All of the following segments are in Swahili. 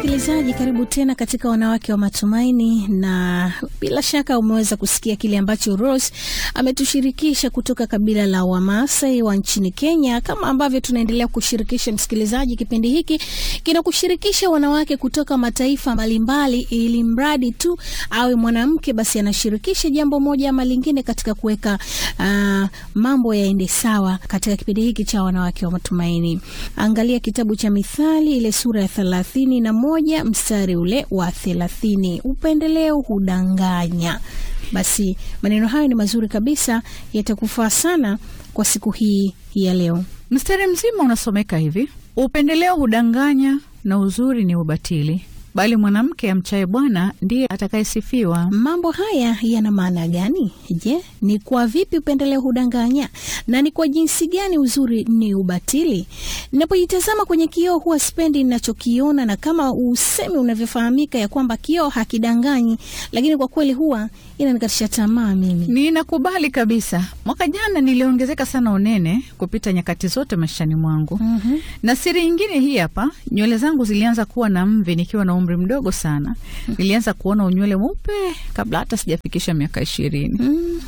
Msikilizaji, karibu tena katika Wanawake wa Matumaini, na bila shaka umeweza kusikia kile ambacho Rose ametushirikisha kutoka kabila la Wamasai wa nchini Kenya. Kama ambavyo tunaendelea kushirikisha msikilizaji, kipindi hiki kinakushirikisha wanawake kutoka mataifa mbalimbali, ili mradi tu awe mwanamke, basi anashirikisha jambo moja ama lingine katika kuweka uh, mambo yaende sawa katika kipindi hiki cha Wanawake wa Matumaini. Angalia kitabu cha Mithali ile sura ya thelathini na moja mstari ule wa thelathini upendeleo hudanganya. Basi maneno hayo ni mazuri kabisa, yatakufaa sana kwa siku hii ya leo. Mstari mzima unasomeka hivi: upendeleo hudanganya na uzuri ni ubatili, bali mwanamke amchaye Bwana ndiye atakayesifiwa. Mambo haya yana maana gani? Je, ni kwa vipi upendeleo hudanganya na ni kwa jinsi gani uzuri ni ubatili? Ninapojitazama kwenye kioo huwa sipendi ninachokiona, na kama usemi unavyofahamika ya kwamba kioo hakidanganyi, lakini kwa kweli huwa inanikatisha tamaa mimi. Ninakubali kabisa. Mwaka jana niliongezeka sana unene kupita nyakati zote maishani mwangu. mm -hmm. Na siri nyingine hii hapa, nywele zangu zilianza kuwa na mvi nikiwa na umri mdogo sana. Nilianza kuona unywele mweupe kabla hata sijafikisha miaka ishirini. mm.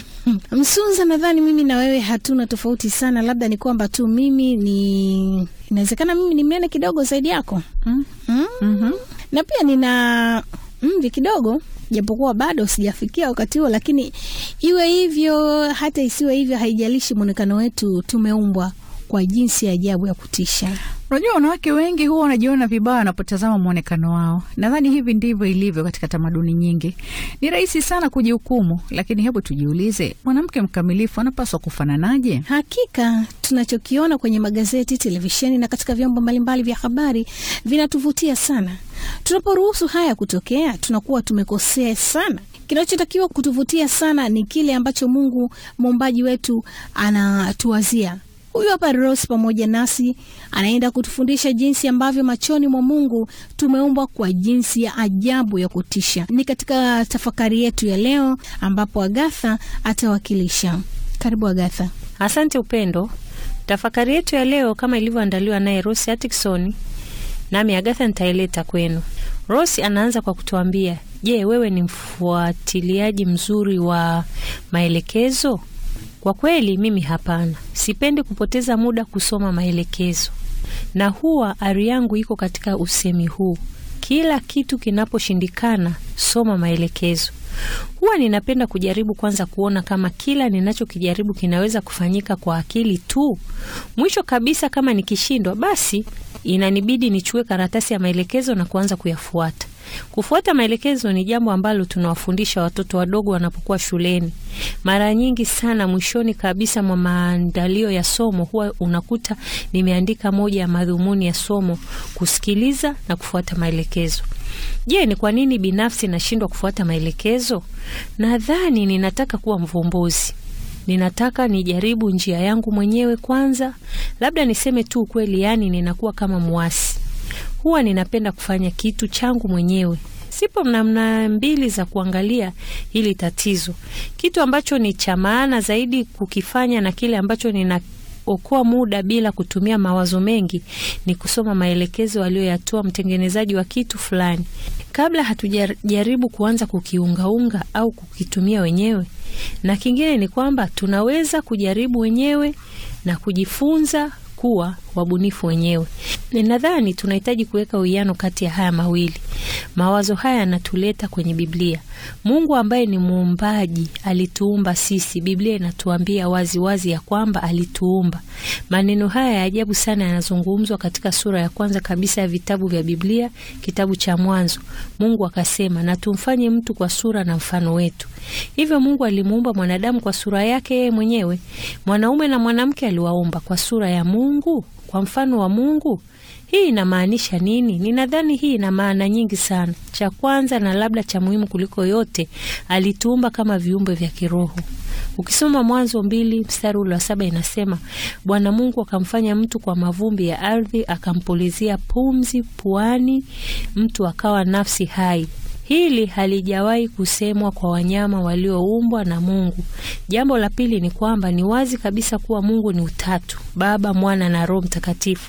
Msunza, nadhani mimi na wewe hatuna tofauti sana, labda ni kwamba tu mimi ni inawezekana mimi ni mnene kidogo zaidi yako. mm. mm. mm -hmm. na pia nina mvi kidogo japokuwa bado sijafikia wakati huo, lakini iwe hivyo hata isiwe hivyo, haijalishi. Mwonekano wetu tumeumbwa kwa jinsi ya ajabu ya kutisha. Unajua, wanawake wengi huwa wanajiona vibaya wanapotazama mwonekano wao. Nadhani hivi ndivyo ilivyo katika tamaduni nyingi. Ni rahisi sana kujihukumu, lakini hebu tujiulize, mwanamke mkamilifu anapaswa kufananaje? Hakika tunachokiona kwenye magazeti, televisheni na katika vyombo mbalimbali vya habari vinatuvutia sana. Tunaporuhusu haya kutokea, tunakuwa tumekosea sana. Kinachotakiwa kutuvutia sana ni kile ambacho Mungu muumbaji wetu anatuwazia. Huyu hapa Rose pamoja nasi anaenda kutufundisha jinsi ambavyo machoni mwa Mungu tumeumbwa kwa jinsi ya ajabu ya kutisha. Ni katika tafakari yetu ya leo ambapo Agatha atawakilisha. Karibu Agatha. Asante Upendo. Tafakari yetu ya leo kama ilivyoandaliwa naye Rose Atkinson, nami Agatha nitaileta kwenu. Rose anaanza kwa kutuambia, je, wewe ni mfuatiliaji mzuri wa maelekezo? Kwa kweli mimi hapana. Sipendi kupoteza muda kusoma maelekezo, na huwa ari yangu iko katika usemi huu: kila kitu kinaposhindikana, soma maelekezo. Huwa ninapenda kujaribu kwanza kuona kama kila ninachokijaribu kinaweza kufanyika kwa akili tu. Mwisho kabisa, kama nikishindwa, basi inanibidi nichukue karatasi ya maelekezo na kuanza kuyafuata. Kufuata maelekezo ni jambo ambalo tunawafundisha watoto wadogo wanapokuwa shuleni. Mara nyingi sana, mwishoni kabisa mwa maandalio ya somo, huwa unakuta nimeandika moja ya madhumuni ya somo, kusikiliza na kufuata maelekezo. Je, ni kwa nini binafsi nashindwa kufuata maelekezo? Nadhani ninataka kuwa mvumbuzi. Ninataka nijaribu njia yangu mwenyewe kwanza. Labda niseme tu ukweli, yaani ninakuwa kama mwasi huwa ninapenda kufanya kitu changu mwenyewe. Sipo namna mbili za kuangalia hili tatizo. Kitu ambacho ni cha maana zaidi kukifanya na kile ambacho ninaokoa muda bila kutumia mawazo mengi ni kusoma maelekezo aliyoyatoa mtengenezaji wa kitu fulani, kabla hatujajaribu kuanza kukiungaunga au kukitumia wenyewe. Na kingine ni kwamba tunaweza kujaribu wenyewe na kujifunza kuwa wabunifu wenyewe. Ninadhani tunahitaji kuweka uwiano kati ya haya mawili. Mawazo haya yanatuleta kwenye Biblia. Mungu ambaye ni muumbaji alituumba sisi. Biblia inatuambia wazi wazi ya kwamba alituumba. Maneno haya ya ajabu sana yanazungumzwa katika sura ya kwanza kabisa ya vitabu vya Biblia, kitabu cha Mwanzo. Mungu akasema, na tumfanye mtu kwa sura na mfano wetu. Hivyo Mungu alimuumba mwanadamu kwa sura yake yeye mwenyewe. Mwanaume na mwanamke aliwaumba kwa sura ya Mungu, kwa mfano wa Mungu. Hii inamaanisha nini? Ninadhani hii ina maana nyingi sana. Cha kwanza na labda cha muhimu kuliko yote, alituumba kama viumbe vya kiroho. Ukisoma Mwanzo mbili mstari ule wa saba inasema, Bwana Mungu akamfanya mtu kwa mavumbi ya ardhi, akampulizia pumzi puani, mtu akawa nafsi hai. Hili halijawahi kusemwa kwa wanyama walioumbwa na Mungu. Jambo la pili ni kwamba ni wazi kabisa kuwa Mungu ni utatu: Baba, Mwana na Roho Mtakatifu.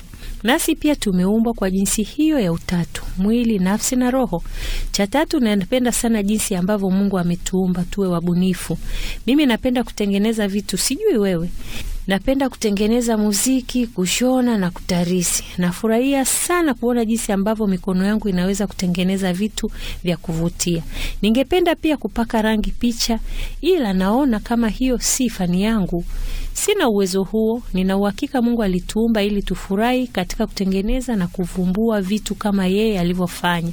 Nasi pia tumeumbwa kwa jinsi hiyo ya utatu, mwili, nafsi na roho. Cha tatu, napenda sana jinsi ambavyo Mungu ametuumba tuwe wabunifu. Mimi napenda kutengeneza vitu, sijui wewe. Napenda kutengeneza muziki, kushona na kutarisi. Nafurahia sana kuona jinsi ambavyo mikono yangu inaweza kutengeneza vitu vya kuvutia. Ningependa pia kupaka rangi picha, ila naona kama hiyo si fani yangu. Sina uwezo huo. Nina uhakika Mungu alituumba ili tufurahi katika kutengeneza na kuvumbua vitu kama yeye alivyofanya.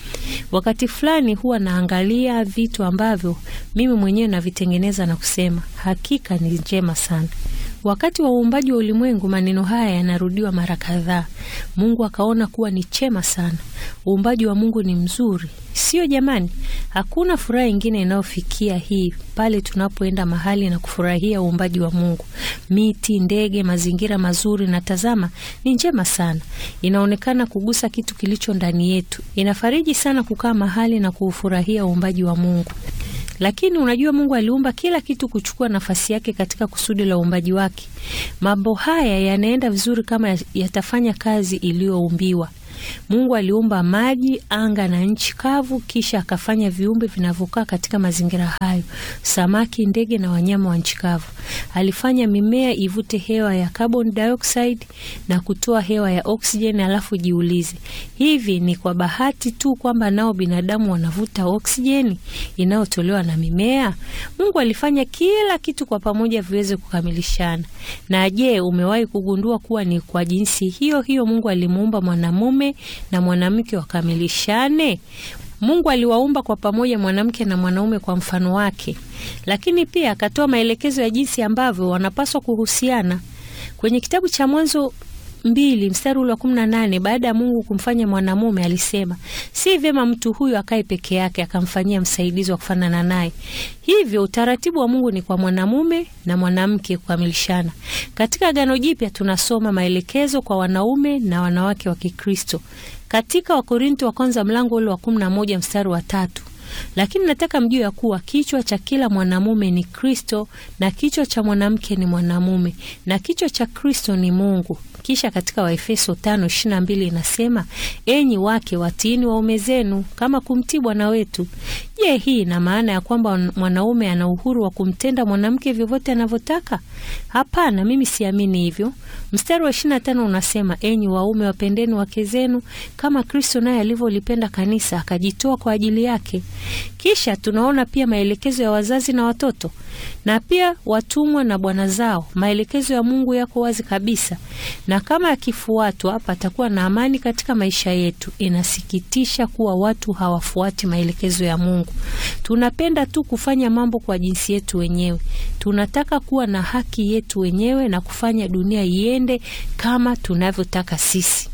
Wakati fulani huwa naangalia vitu ambavyo mimi mwenyewe navitengeneza na kusema hakika ni njema sana. Wakati wa uumbaji wa ulimwengu, maneno haya yanarudiwa mara kadhaa. Mungu akaona kuwa ni chema sana. Uumbaji wa Mungu ni mzuri, sio jamani? Hakuna furaha ingine inayofikia hii pale tunapoenda mahali na kufurahia uumbaji wa Mungu, miti, ndege, mazingira mazuri, na tazama, ni njema sana. Inaonekana kugusa kitu kilicho ndani yetu. Inafariji sana kukaa mahali na kuufurahia uumbaji wa Mungu. Lakini unajua, Mungu aliumba kila kitu kuchukua nafasi yake katika kusudi la uumbaji wake. Mambo haya yanaenda vizuri kama yatafanya kazi iliyoumbiwa. Mungu aliumba maji, anga na nchi kavu, kisha akafanya viumbe vinavyokaa katika mazingira hayo: samaki, ndege na wanyama wa nchi kavu. Alifanya mimea ivute hewa ya carbon dioxide na kutoa hewa ya oksijeni. Alafu jiulize, hivi ni kwa bahati tu kwamba nao binadamu wanavuta oksijeni inayotolewa na mimea? Mungu alifanya kila kitu kwa pamoja viweze kukamilishana. Na je, umewahi kugundua kuwa ni kwa jinsi hiyo hiyo Mungu alimuumba mwanamume na mwanamke wakamilishane? Mungu aliwaumba kwa pamoja mwanamke na mwanaume kwa mfano wake, lakini pia akatoa maelekezo ya jinsi ambavyo wanapaswa kuhusiana. Kwenye kitabu cha Mwanzo mbili mstari ule wa kumi na nane baada ya Mungu kumfanya mwanamume alisema, si vyema mtu huyu akae peke yake, akamfanyia msaidizi wa kufanana naye. Hivyo utaratibu wa Mungu ni kwa mwanamume na mwanamke kukamilishana. Katika Agano Jipya tunasoma maelekezo kwa wanaume na wanawake wa Kikristo katika Wakorinto wa kwanza mlango ule wa kumi na moja mstari wa tatu lakini nataka mjue ya kuwa kichwa cha kila mwanamume ni Kristo na kichwa cha mwanamke ni mwanamume na kichwa cha Kristo ni Mungu. Kisha katika Waefeso tano ishirini na mbili inasema enyi wake watiini waume zenu kama kumtii Bwana wetu. Je, hii ina maana ya kwamba mwanaume ana uhuru wa kumtenda mwanamke vyovyote anavyotaka? Hapana, mimi siamini hivyo. Mstari wa ishirini na tano unasema enyi waume wapendeni wake zenu kama Kristo naye alivyolipenda kanisa akajitoa kwa ajili yake. Kisha tunaona pia maelekezo ya wazazi na watoto na pia watumwa na bwana zao. Maelekezo ya Mungu yako wazi kabisa, na kama yakifuatwa patakuwa na amani katika maisha yetu. Inasikitisha kuwa watu hawafuati maelekezo ya Mungu. Tunapenda tu kufanya mambo kwa jinsi yetu wenyewe. Tunataka kuwa na haki yetu wenyewe na kufanya dunia iende kama tunavyotaka sisi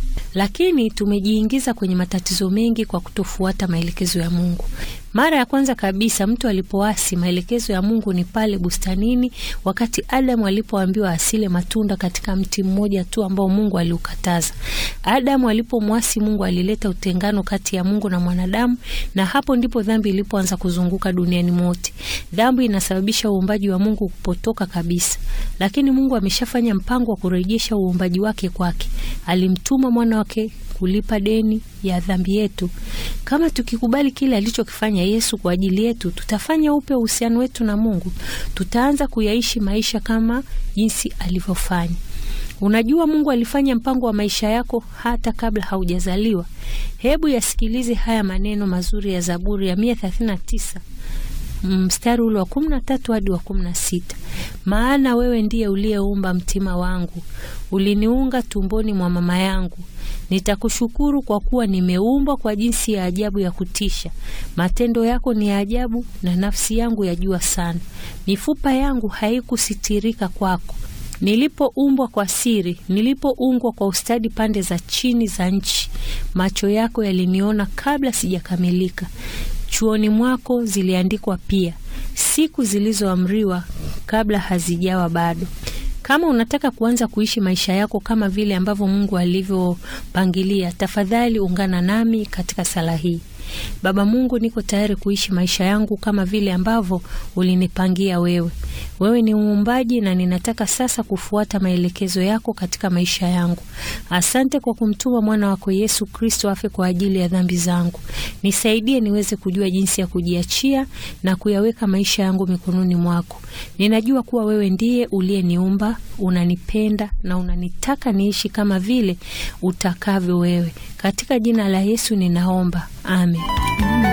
lakini tumejiingiza kwenye matatizo mengi kwa kutofuata maelekezo ya Mungu. Mara ya kwanza kabisa mtu alipoasi maelekezo ya Mungu ni pale bustanini, wakati Adamu alipoambiwa asile matunda katika mti mmoja tu ambao Mungu aliukataza. Adamu alipomwasi Mungu alileta utengano kati ya Mungu na mwanadamu, na hapo ndipo dhambi ilipoanza kuzunguka duniani mote. Dhambi inasababisha uumbaji wa Mungu kupotoka kabisa, lakini Mungu ameshafanya mpango wa kurejesha uumbaji wake kwake. Alimtuma mwana wake kulipa deni ya dhambi yetu. Kama tukikubali kile alichokifanya Yesu kwa ajili yetu, tutafanya upya uhusiano wetu na Mungu. Tutaanza kuyaishi maisha kama jinsi alivyofanya. Unajua, Mungu alifanya mpango wa maisha yako hata kabla haujazaliwa. Hebu yasikilize haya maneno mazuri ya Zaburi ya mia thelathini na tisa mstari ule wa kumi na tatu hadi wa kumi na sita maana wewe ndiye uliyeumba mtima wangu, uliniunga tumboni mwa mama yangu. Nitakushukuru kwa kuwa nimeumbwa kwa jinsi ya ajabu ya kutisha. Matendo yako ni ya ajabu, na nafsi yangu yajua sana. Mifupa yangu haikusitirika kwako, nilipoumbwa kwa siri, nilipoungwa kwa ustadi pande za chini za nchi. Macho yako yaliniona kabla sijakamilika chuoni mwako ziliandikwa pia siku zilizoamriwa kabla hazijawa bado. Kama unataka kuanza kuishi maisha yako kama vile ambavyo Mungu alivyopangilia, tafadhali ungana nami katika sala hii. Baba Mungu, niko tayari kuishi maisha yangu kama vile ambavyo ulinipangia wewe. Wewe ni muumbaji na ninataka sasa kufuata maelekezo yako katika maisha yangu. Asante kwa kumtuma mwana wako Yesu Kristo afe kwa ajili ya dhambi zangu. Nisaidie niweze kujua jinsi ya kujiachia na kuyaweka maisha yangu mikononi mwako. Ninajua kuwa wewe ndiye uliyeniumba, unanipenda na unanitaka niishi kama vile utakavyo wewe. Katika jina la Yesu ninaomba, amen.